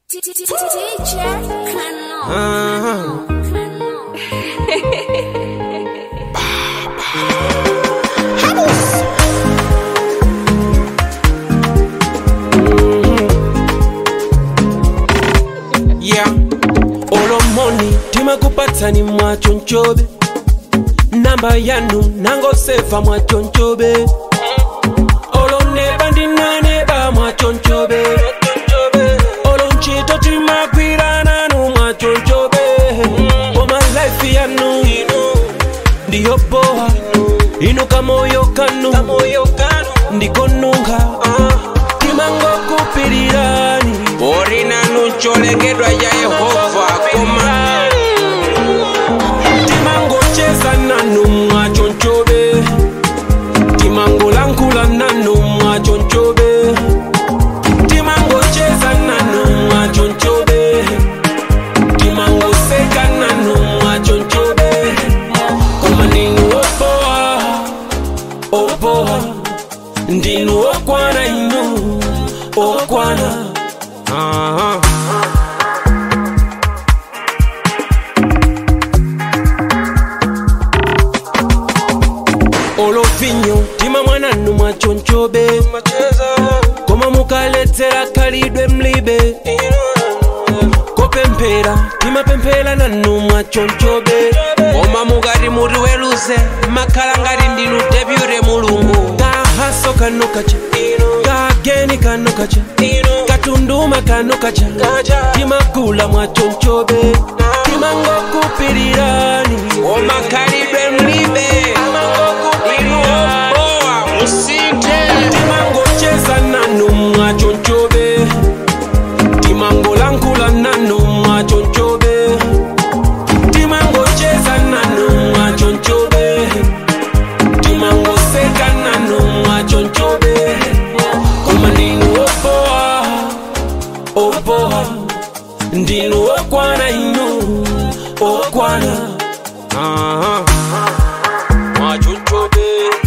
Teacher, canon. Canon. yeah olomoni timakupatsani mwachonchobe namba yanu nangosefa mwachonchobe oloneba ndinaneba mwachonchobe olonchito timagwirananu mwachonchobe koma life yanu ndiyo boha inu kamoyo kanu ndikonunga timangokupirirani uri nanu cholengedwa ya yehova koma timangocheza nanu mwachonchobe timangolankula nanu mwachonchobe timangocheza nanu mwachonchobe timangoseka nanu mwachonchobe koma ndinu opoa opoa ndinu okwana inu okwana Aha. olovinyo tima mwananu mwachonchobe koma mukaledzera khalidwe mlibe kopemphera timapemphera nanu mwachonchobe koma mukati muti weluze makhala ngati ndinu depute mulungu kahaso kano kacha kageni kano kacha katunduma kano kacha timagula mwachonchobe timangokupirirani koma khalidwe mlibe inu obowa musinthe timangocheza nanu mwachonchobe timangolankhula nanu mwachonchobe timangocheza nanu mwachonchobe timangoseka nanu mwachonchobe koma ndinu opoa opoa ndinu okwana inu okwana Aha. mwachonchobe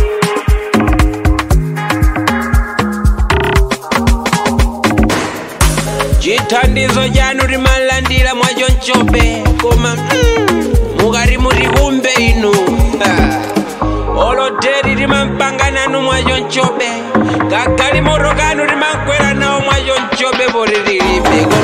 chithandizo chanu timalandira mwachonchobe koma mm, mukati muti kumbe inu Ha. oloteri timampanga nanu mwachonchobe kagali moto kanu timakwera nawo mwachonchobe poti tilibe koma